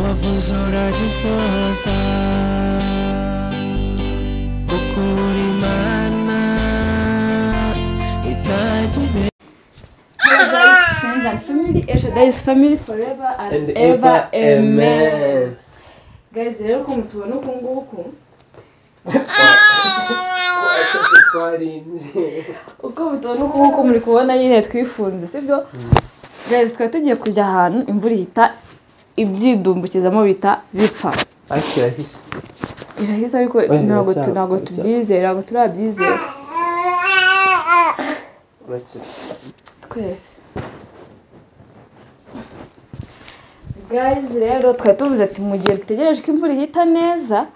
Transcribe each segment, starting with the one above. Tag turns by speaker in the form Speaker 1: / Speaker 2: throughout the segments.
Speaker 1: 空にそうさBuku di mana Itajime
Speaker 2: Hello guys, friends and family, Ershada is family forever and, ever, amen. Guys, rero ukuntu tubona uku nguku uko mutubona uku nguku muri kubona nyine twifunze sibyo guys twari tugiye kujya ahantu imvura ihita ibyidumbukizamo bita bipfa irahise ariko
Speaker 3: Oya,
Speaker 2: ntabwo tu-
Speaker 3: biracyari-
Speaker 2: ntabwo
Speaker 3: biracyari.
Speaker 2: tubyizera ntabwo turabyizera twese guys rero twari tuvuze ati mu gihe dutegereje ko imvura ihita neza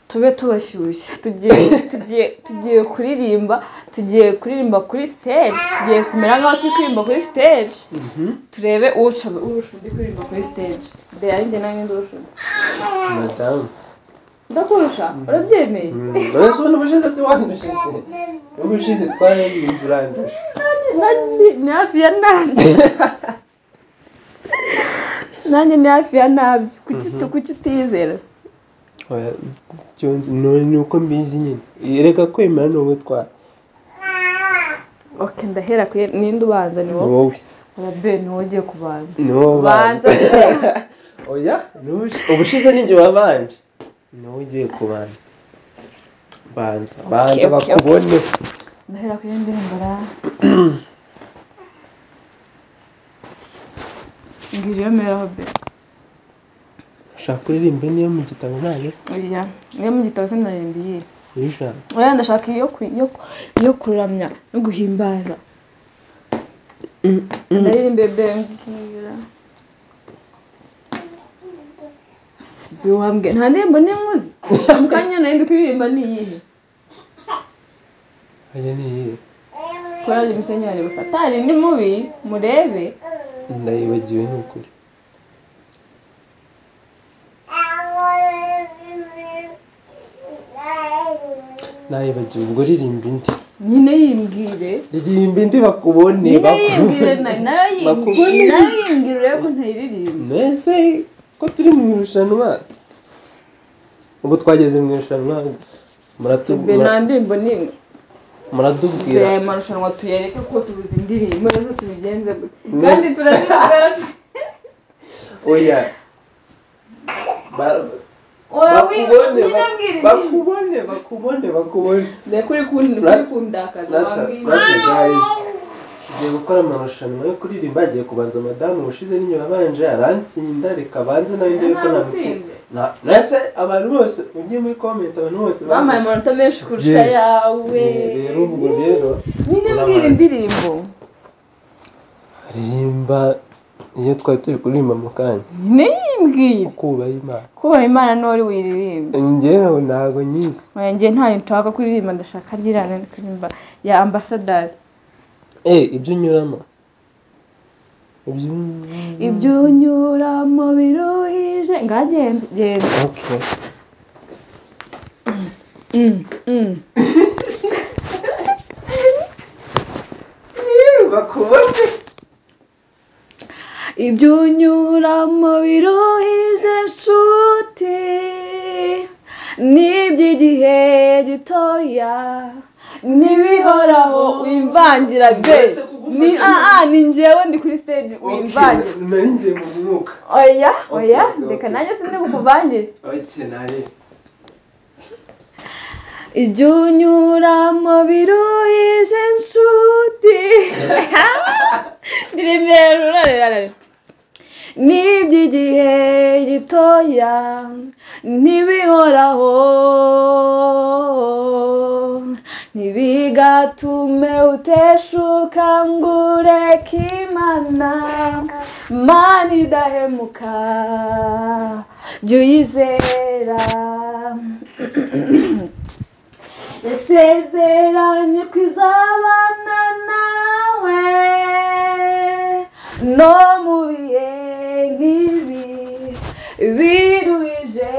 Speaker 2: tube tubashyushye tugiye tugiye tugiye kuririmba tugiye kuririmba kuri stage tugiye kumera nk'aho turi kuririmba kuri stage turebe urusha urusha undi kuririmba kuri stage mbere ari njye nawe ninde urusha undi
Speaker 3: madamu
Speaker 2: ndakurusha urabyemeye
Speaker 3: urasobanura ubushize si wandushije ubushize twararirimbye urandusha
Speaker 2: Nani ni hafi ya nabyo nanjye ni hafi ya nabyo kuki uti- kuki utiyizera se?
Speaker 3: Oya, byonze none ni uko mbizi nyine reka kwemera ni wowe twara
Speaker 2: ok ndahera kuri ninde ubanza ni
Speaker 3: ni
Speaker 2: wowe
Speaker 3: wowe
Speaker 2: arabe ni wowe ugiye kubanza
Speaker 3: ni wowe
Speaker 2: banza
Speaker 3: ubanza oya ni ubushi- ubushize ni njye wabanje ni wowe ugiye kubanza banza banza
Speaker 2: okay, okay.
Speaker 3: bakubone
Speaker 2: ndahera kuri ndirimbo ra mbwira iyo mera hobe
Speaker 3: ushaka kuririmba niyo mu gitabo ntayo
Speaker 2: oya niyo mu gitabo se ndaririmba iyihe
Speaker 3: uyishaka
Speaker 2: oya ndashaka iyo ku- iyo ku- iyo kuramya no guhimbaza ndaririmbe bembwira sibyo wambwiye nta ndirimbo n'imwe uzi mu kanya nari kuririmba ni iyihe
Speaker 3: oya ni iyihe
Speaker 2: korari imisenyeri gusa atari ni mubi murebe
Speaker 3: ndayibagiwe ni ukuri nayibagiwe ubwo ririmba indi
Speaker 2: nyine yimbwire
Speaker 3: ririmba indi bakubone
Speaker 2: nyine yimbwire
Speaker 3: bakubone
Speaker 2: na- nayo
Speaker 3: bakubone.
Speaker 2: yimbwire nayo yimbwire urebe ko ntayiririmba
Speaker 3: mbese ko turi mu irushanwa ubu twageze mu irushanwa muratu-
Speaker 2: Sibyo, nta ndirimbo n'imwe
Speaker 3: muratubwira
Speaker 2: mbere aya marushanwa tuyareke kuko tubuze indirimbo rero tubigenze gutya kandi turazizana
Speaker 3: oya Ba-
Speaker 2: oya
Speaker 3: bakubone
Speaker 2: winyine
Speaker 3: ba-
Speaker 2: mbwira igihe
Speaker 3: bakubone bakubone bakubone
Speaker 2: mbere kuri kundi kuri
Speaker 3: Rat-
Speaker 2: kundakaza
Speaker 3: natwe
Speaker 2: wambwira
Speaker 3: natwe guys tugiye gukora amarushanwa yo kuririmba hagiye kubanza madamu ubushize n'inyuma abanje arantsinda reka abanze nawe ndebe ko
Speaker 2: Ntamutsinze.
Speaker 3: namutsinda Na- nase abantu bose ujye muri comment abantu bose
Speaker 2: bampaye
Speaker 3: bamutsinze.
Speaker 2: amanota menshi kurusha
Speaker 3: Yes.
Speaker 2: yawe
Speaker 3: rero ubwo rero
Speaker 2: nyine mbwira indirimbo
Speaker 3: ririmba iyo twari turi kuririmba mu kanya
Speaker 2: nyine yimbwira
Speaker 3: kubaha imana
Speaker 2: kubaha imana niwe wari buyiririmbe
Speaker 3: ngewe ntabwo nyizi
Speaker 2: oya njye ntayo nshaka kuririmba ndashaka ryirana kuririmba ya ambasadazi
Speaker 3: eh ibyo unyuramo ibyo
Speaker 2: ibyo unyuramo biruhije ngagenda genda
Speaker 3: okay
Speaker 2: Mm, mm.
Speaker 3: bakubone
Speaker 2: ibyo unyuramo biruhije nshuti n'iby'igihe gitoya n'ibihoraho wimvangira be
Speaker 3: Mbese kugufasha
Speaker 2: ni
Speaker 3: ni-
Speaker 2: aa ni njyewe ndi kuri stage wimvangira
Speaker 3: nari ngiye mu mwuka
Speaker 2: oya
Speaker 3: Okay,
Speaker 2: oya
Speaker 3: okay,
Speaker 2: reka
Speaker 3: okay.
Speaker 2: nanjye sindi bukuvangire
Speaker 3: okay nare
Speaker 2: ibyo unyuramo biruhije nshuti ndirimera urarerare n'iby'igihe gitoya ntibihoraho ntibigatume uteshuka ngo ureke imana mana idahemuka jya uyizera yasezeranye ko izabana nawe no mu bihe nk'ibi biruhije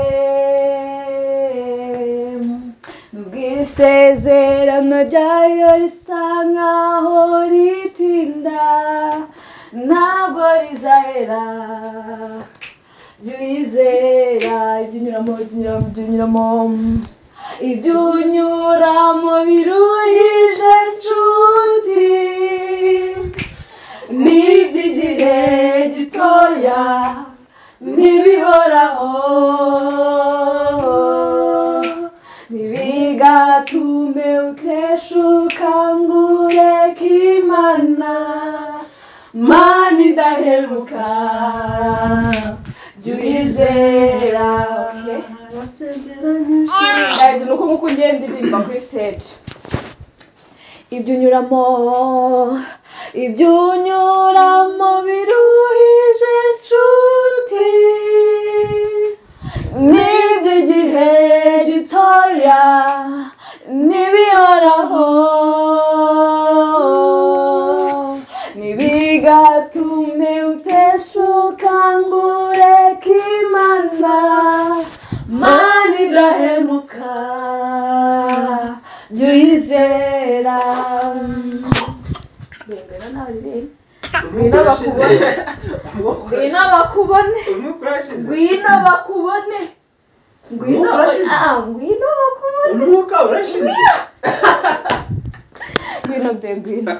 Speaker 2: ubwisezerano ryayo risa nkaho ritinda ntabwo rizahera jya uyizera jya unyuramo jya unyuramo jya unyuramo ibyo unyuramo biruhije inshuti n'iby'igihe gitoya ntibihoraho ntibigatume uteshuka ngo ureke imana mana idaheruka jya uyizera guys ni uko nk'uko ugenda indirimba kuri stage ibyo unyuramo ibyo unyuramo biruhije inshuti n'iby'igihe gitoya ntibihoraho ntibigatume uteshuka ngo ureke imana mani idahemuka jya uyizera birengana n'abaririmba Ngwino bakubone. ngwino bakubone ngwino bakubone ngwino
Speaker 3: Umwuka
Speaker 2: bakubone
Speaker 3: urashize.
Speaker 2: Ah, ngwino bakubone
Speaker 3: umwuka urashize
Speaker 2: ngwino be ngwino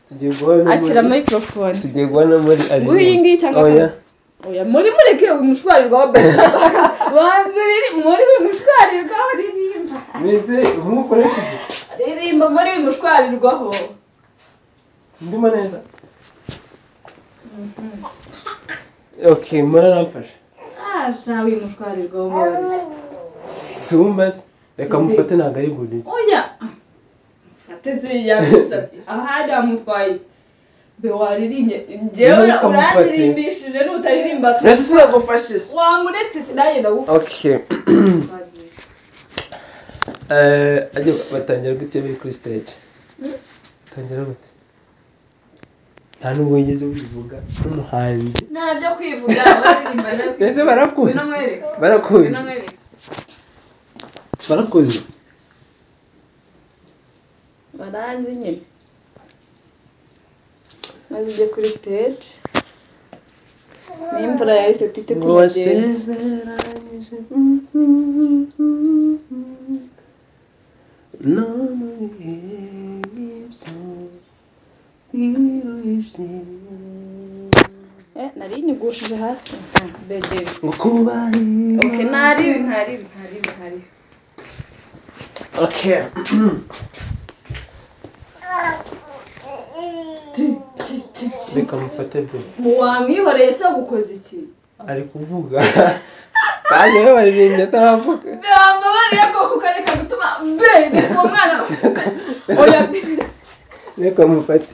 Speaker 3: tugiye guhana no muri-
Speaker 2: akira microphone
Speaker 3: tugiye guhana muri
Speaker 2: Nguyu iyi ngiyi cyangwa
Speaker 3: Oh, yeah.
Speaker 2: oya muri mureke umushwarirwa wa bebe banza uriri muri umushwarirwaho ririmba
Speaker 3: mbese umwuka urashize
Speaker 2: ririmba muri umushwarirwaho
Speaker 3: ndimo neza okay muraramfasha
Speaker 2: asha wimushwarirwaho mubari
Speaker 3: sumbaze reka mufate ntabwo ari bunini
Speaker 2: oya ate ziriya gusabye ahari amutwaye iki be waririmbye njyewe
Speaker 3: Nuko amufate.
Speaker 2: urandirimbishije n'utaririmba tu-
Speaker 3: mbese sinagufashije
Speaker 2: wamuretse sinajye ndagufata
Speaker 3: okay Eh, ajya batangira gute biri kuri stage tangira gute nta n'ubwo wigeze wivuga nk'umuhanzi
Speaker 2: ntabyo kwivuga abaririmba
Speaker 3: mbese
Speaker 2: nabyo
Speaker 3: barakuzi
Speaker 2: binamwereka
Speaker 3: barakuzi
Speaker 2: binamwereka
Speaker 3: barakuzi
Speaker 2: baranzi nyine maze ujye kuri stage n'imvura yahise tute
Speaker 3: ngo
Speaker 2: tunagenda
Speaker 3: wasezeranyije no mu bihe nk'ibyo biruhije
Speaker 2: Eh, nari nyigushije hasi bebe
Speaker 3: ngo kuba
Speaker 2: oke ntaribi ntaribi ntaribi ntaribi
Speaker 3: okay reka mufate bwe
Speaker 2: mu wamwihoreye se gukoze iki
Speaker 3: ari kuvuga kandi we baririmbye ataravuga
Speaker 2: bambabariye bwoko ukareka gutuma bebe uwo mwana oya
Speaker 3: reka mufate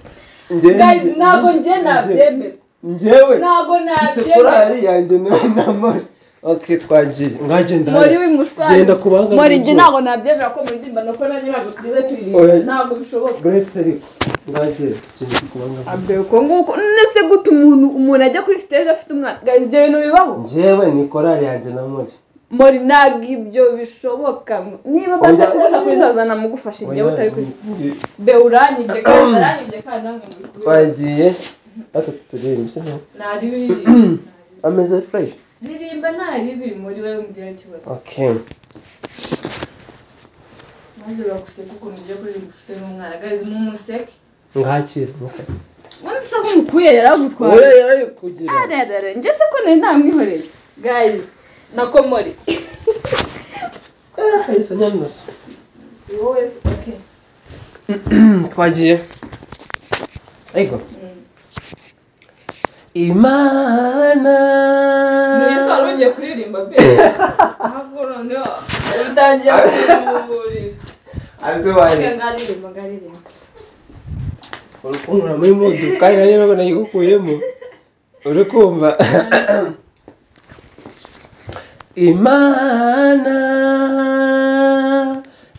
Speaker 3: njyewe
Speaker 2: guys ntabwo njye nabyemera
Speaker 3: njyewe
Speaker 2: ntabwo
Speaker 3: mfite
Speaker 2: nabyemera
Speaker 3: korari yanjye nawe na mori okay twagiye ngagenda
Speaker 2: muri w'imushwari
Speaker 3: Genda ku bandi
Speaker 2: muri njye
Speaker 3: b'igihugu.
Speaker 2: ntabwo nabyemera ko muridimba nuko nanjye ntabwo tugeze turirimba
Speaker 3: Oya.
Speaker 2: ntabwo bishoboka
Speaker 3: buretse ariko ngagenda kiri kubanga
Speaker 2: abwe uko nguko nese gute umuntu umuntu ajya kuri stage afite umwana guys ibyo bintu bibaho
Speaker 3: njyewe ni korari yanjye na mori
Speaker 2: muri ntabwo ibyo bishoboka niba baza
Speaker 3: Oya.
Speaker 2: kuza kuzazana mugufashe igihe utari kuri be uranyibye kandi aranyibye kandi namwe muri kumwe
Speaker 3: twagiye natwe turirimba si nkaho
Speaker 2: ntari biri
Speaker 3: ameze fureshi
Speaker 2: ndirimba ntari biri muri wowe mugira ikibazo
Speaker 3: okay
Speaker 2: maze baguseka ukuntu ugiye kuririmba ufite n'umwana guys mumuseke
Speaker 3: ngakira
Speaker 2: ubundi se nk'umukuye yaragutwaye
Speaker 3: oya yari kugira
Speaker 2: ararara njye se ko nari namwihoreye guys nakomori
Speaker 3: kahise nyanusa
Speaker 2: si wowe se, okay.
Speaker 3: twagiye ariko imana
Speaker 2: Niyo se wari ugiye kuririmba pe ahubwo noneho utangiye kurimburira
Speaker 3: azibaye
Speaker 2: ngaririmba ngaririmba
Speaker 3: urukundo muri mudu kandi nanjye ntabwo nayigukuyemo uri kumva imana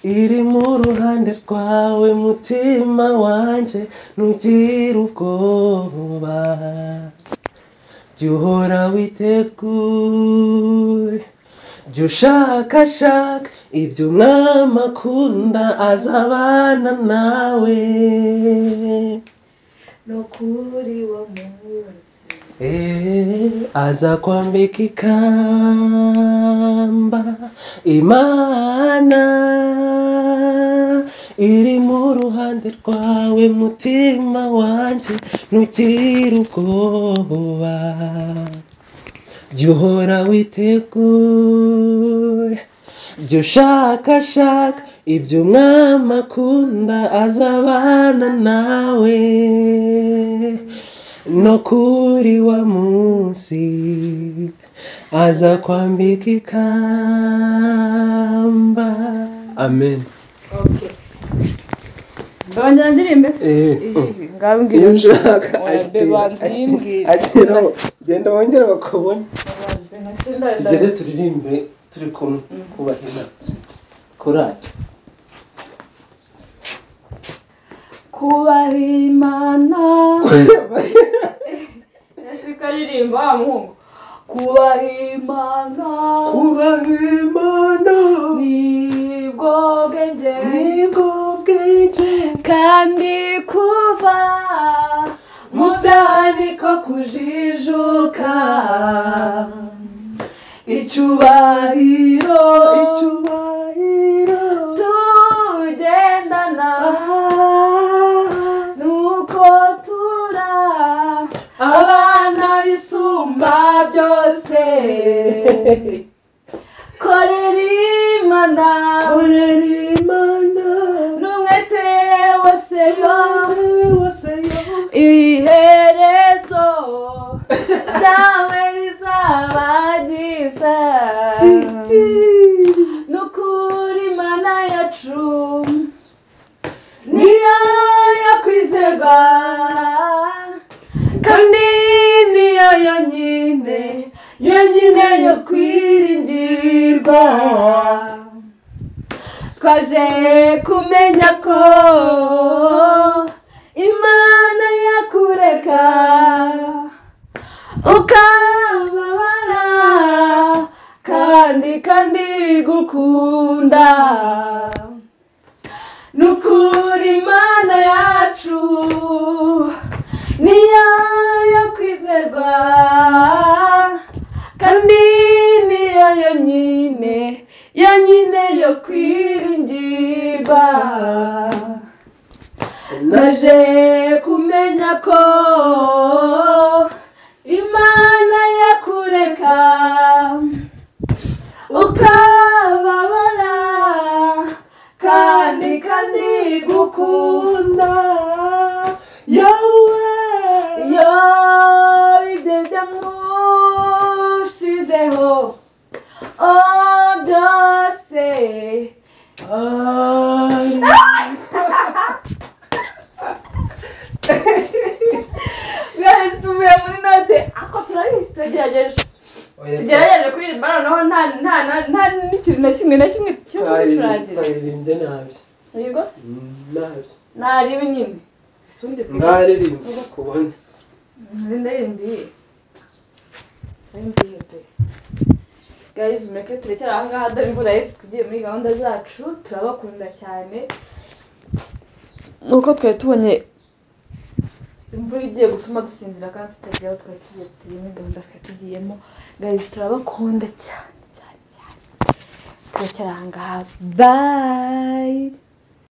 Speaker 3: iri mu ruhande rwawe mutima wanjye ntugire ubwoba jya uhora witegure jya ushakashaka ibyo umwami akunda azabana nawe
Speaker 2: ni ukuri wa munsi
Speaker 3: Eh, azakwambika ikamba imana iri mu ruhande rwawe mutima wanjye ntugire ubwoba jya uhora witeguye jya ushakashaka ibyo umwami akunda azabana nawe no kuri wa munsi azakwambika ikamba amen
Speaker 2: ndongera ndirimbe se
Speaker 3: Eh,
Speaker 2: Iyi, ngabwira
Speaker 3: iyo
Speaker 2: uti,
Speaker 3: ushaka
Speaker 2: Wembe banzimbwire.
Speaker 3: akira genda wongere bakubone
Speaker 2: "Abajwe na se ndada."
Speaker 3: tugere turirimbe turi kumwe kubaha inama korari
Speaker 2: kubaha imana ese ukaririmba wa muhungu kubaha imana
Speaker 3: kubaha imana
Speaker 2: ni bwo bwenge
Speaker 3: nibwo bwenge
Speaker 2: kandi kuva mu byaha niko kujijuka icyubahiro
Speaker 3: icyubahiro
Speaker 2: tugendana nuko tura abana bisumba byose korera imana
Speaker 3: korera imana
Speaker 2: n'umwete wose yo
Speaker 3: wose yo
Speaker 2: iherezo ryawe rizaba ryiza n'ukuri mana yacu niyo yo kwizerwa kandi niyo yonyine yonyine yo kwiringirwa twaje kumenya ko imana yakureka ukababara kandi kandi gukunda nukuri imana yacu niyo yo kwizerwa kandi niyo yonyine yonyine yo kwiringirwa naje kumenya ko imana yakureka ukababara kandi kandi gukunda
Speaker 3: yawe
Speaker 2: iyo ibyo byamushizeho oh, byose mwese tuvuye muri note ako turabizi tugerageje tugerageje kuririmba noneho nta nta nta- nta n'ikintu na kimwe na kimwe cyo gucurangira
Speaker 3: twayirimbye nabi
Speaker 2: yego se
Speaker 3: nabi
Speaker 2: ntarebe nyine usundi
Speaker 3: mwaririmba kubona
Speaker 2: ndayirimbiye ndayirimbiye pe gayizi mureke turekere aha ngaha dore imvura yose tugiye muri gahunda zacu turabakunda cyane nuko twari tubonye imvura igiye gutuma dusinzira kandi tutagira aho twari tugiye tugiye muri gahunda twari tugiyemo gayizi turabakunda cyane cyane cyane turekere aha ngaha bayi